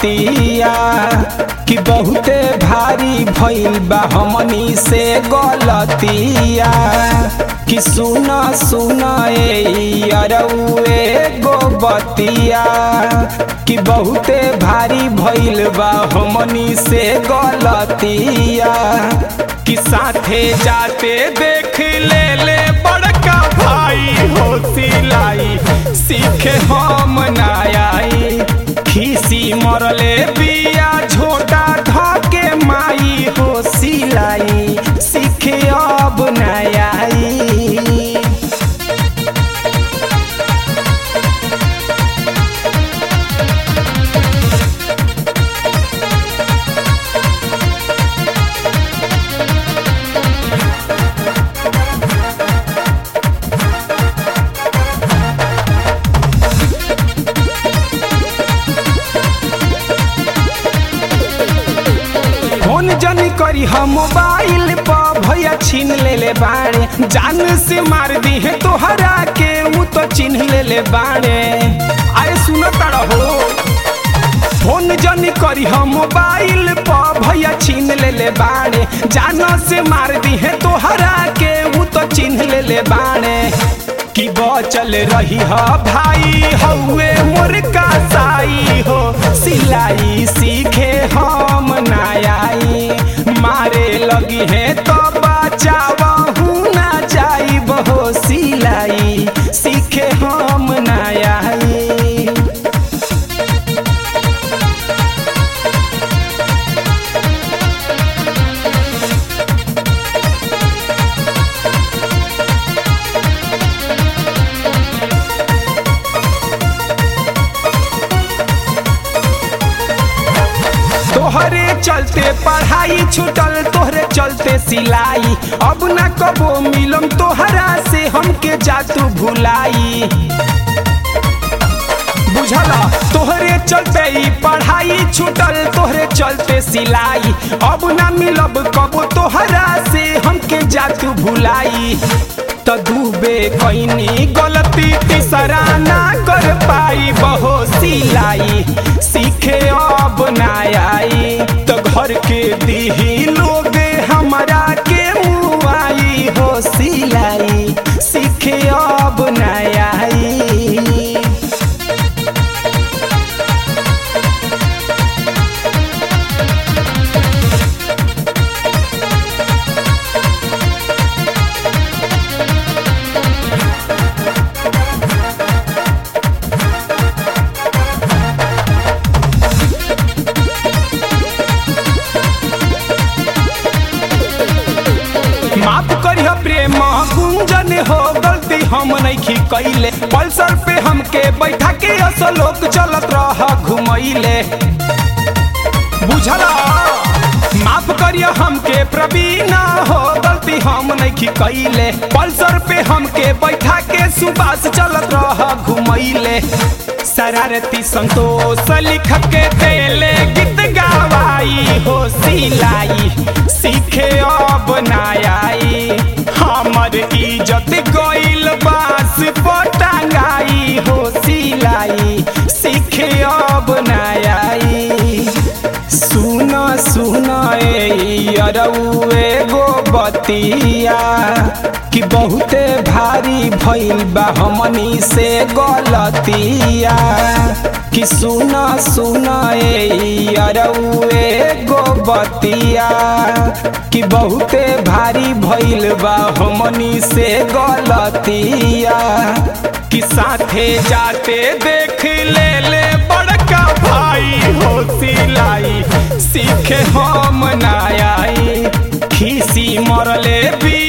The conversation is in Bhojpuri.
बतिया कि बहुते भारी भइल बा हमनी से गलतिया कि सुन सुन ए अरउए गो बतिया कि बहुते भारी भइल बा हमनी से गलतिया कि साथे जाते देख ले ले बड़का भाई हो सिलाई सीखे हम ना आई खीसी मरले बिया झोटा धके माई हो सिलाई सीखे अब ना आई फोन जनी करी हम मोबाइल पर भैया छीन ले ले बाड़े जान से मार दी है तोहरा के वो तो चिन्ह ले ले बाड़े आए सुन हो फोन जनी करी हम मोबाइल पर भैया छीन ले ले बाड़े जान से मार दी है तोहरा के वो तो चिन्ह ले ले बाड़े कि बचल रही ह भाई हौवे मोर का साई हो सिलाई सीखे हम ना आई मारे लगी है तो बचावहू ना जाई बहो सिलाई सीखे हम ना आई तोहरे चलते पढ़ाई छूटल तोहरे चलते सिलाई अब ना कबो मिलम तोहरा से हमके जातू भुलाई बुझला तोहरे चलते ही पढ़ाई छूटल तोहरे चलते सिलाई अब ना मिलब कबो तोहरा से हमके जातू भुलाई त डूबे कैनी गलती तीसरा ना कर पाई बहो सिलाई सीखे अब ना आई तो घर के दीही लोग हमरा के मुआई हो सिलाई सीखे अब ना आई माफ करिह प्रेम गुंजन हो गलती हम नहीं कैले पल्सर पे हमके बैठा के असलोक चलत रह घुमैले बुझला माफ करिय हमके प्रवीणा हो गलती हम नहीं कैले पल्सर पे हमके बैठा के सुबास चलत रह घुमैले शरारती संतोष लिख के देले गीत गवाई हो सिलाई सीखे अब ना आई हमर इज्जत गइल बास पटांगाई हो सिलाई सीखे अब ना आई सुन सुन ए अरउए गो बतिया कि बहुते भारी भइल बा हमनी से गलतिया कि सुन सुन ए अरउए गो बतिया कि बहुते भारी भइल बा हमनी से गलतिया कि साथे जाते देख ले ले बड़का भाई हो सिलाई सीखे हम ना आई खीसी मरले भी